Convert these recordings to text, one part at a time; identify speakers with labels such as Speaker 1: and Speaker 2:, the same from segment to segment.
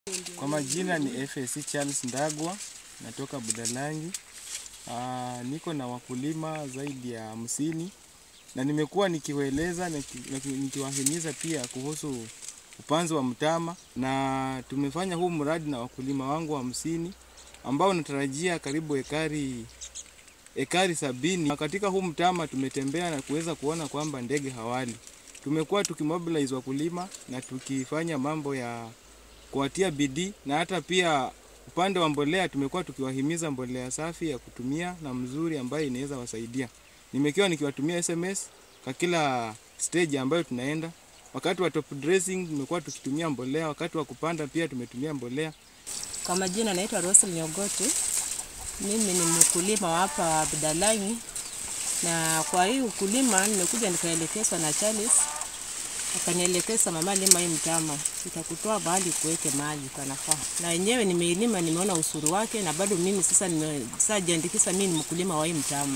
Speaker 1: Kwa majina ni FAC Charles Ndagwa, natoka Budalangi. Aa, niko na wakulima zaidi ya hamsini na nimekuwa nikiwaeleza niki- nikiwahimiza pia kuhusu upanzi wa mtama, na tumefanya huu mradi na wakulima wangu hamsini ambao natarajia karibu ekari ekari sabini. Na katika huu mtama tumetembea na kuweza kuona kwamba ndege hawali. Tumekuwa tukimobilize wakulima na tukifanya mambo ya kuwatia bidii na hata pia upande wa mbolea tumekuwa tukiwahimiza mbolea safi ya kutumia na mzuri ambayo inaweza wasaidia. Nimekiwa nikiwatumia SMS kwa kila stage ambayo tunaenda. Wakati wa top dressing tumekuwa tukitumia mbolea, wakati wa kupanda pia tumetumia mbolea.
Speaker 2: Kwa majina naitwa Rosel Nyogote. Mimi ni mkulima wa hapa Budalangi, na kwa hii ukulima nimekuja nikaelekezwa na Charles, akanielekeza mama, lima hii mtama, itakutoa mahali kuweke mahali panafaa. Na wenyewe nimeilima, nimeona usuri wake, na bado mimi sasa nimesajiandikisha, mimi ni mkulima wa hii mtama.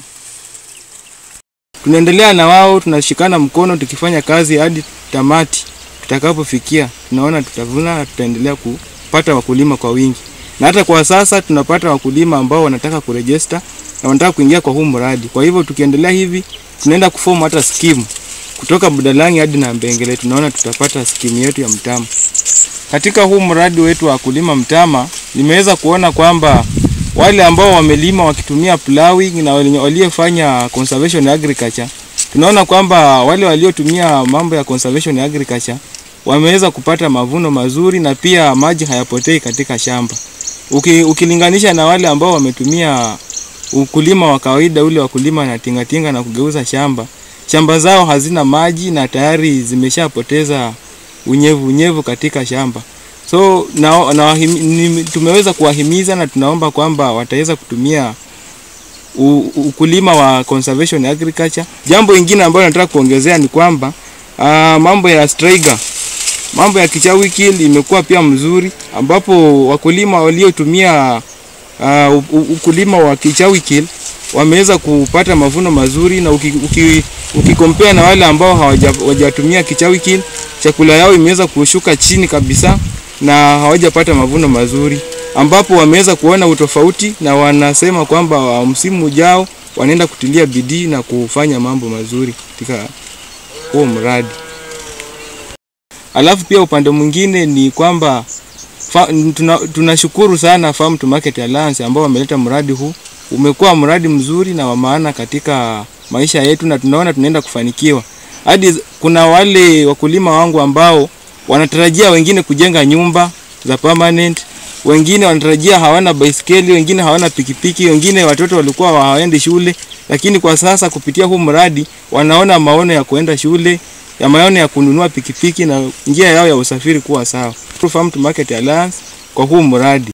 Speaker 1: Tunaendelea na wao, tunashikana mkono tukifanya kazi hadi tamati. Tutakapofikia tunaona tutavuna na tutaendelea kupata wakulima kwa wingi, na hata kwa sasa tunapata wakulima ambao wanataka kurejista na wanataka kuingia kwa huu mradi. Kwa hivyo tukiendelea hivi, tunaenda kufomu hata skimu kutoka Budalangi hadi na Mbengele, tunaona tutapata skimu yetu ya mtama. Katika huu mradi wetu wa kulima mtama, nimeweza kuona kwamba wale ambao wamelima wakitumia plowing na wale waliofanya conservation agriculture, tunaona kwamba wale waliotumia mambo ya conservation agriculture wameweza kupata mavuno mazuri na pia maji hayapotei katika shamba. Uki, ukilinganisha na wale ambao wametumia ukulima wa kawaida ule wa kulima na tingatinga na kugeuza shamba, shamba zao hazina maji na tayari zimeshapoteza unyevu unyevu katika shamba. So na, na wahimi, ni, tumeweza kuwahimiza na tunaomba kwamba wataweza kutumia u, ukulima wa conservation agriculture. Jambo ingine ambalo nataka kuongezea ni kwamba uh, mambo ya striga, mambo ya kichawi kill imekuwa pia mzuri, ambapo wakulima waliotumia uh, ukulima wa kichawi kill wameweza kupata mavuno mazuri, na ukikompea uki, uki na wale ambao hawajatumia kichawi kill, chakula yao imeweza kushuka chini kabisa na hawajapata mavuno mazuri, ambapo wameweza kuona utofauti na wanasema kwamba msimu ujao wanaenda kutilia bidii na kufanya mambo mazuri katika huo mradi. Alafu pia upande mwingine ni kwamba tunashukuru tuna sana Farm to Market Alliance ambao wameleta mradi huu. Umekuwa mradi mzuri na wa maana katika maisha yetu, na tunaona tunaenda kufanikiwa. Hadi kuna wale wakulima wangu ambao wanatarajia wengine kujenga nyumba za permanent, wengine wanatarajia hawana baiskeli, wengine hawana pikipiki, wengine watoto walikuwa hawaendi shule, lakini kwa sasa kupitia huu mradi wanaona maono ya kuenda shule, ya maono ya kununua pikipiki na njia yao ya usafiri kuwa sawa. Farm to Market Alliance kwa huu mradi.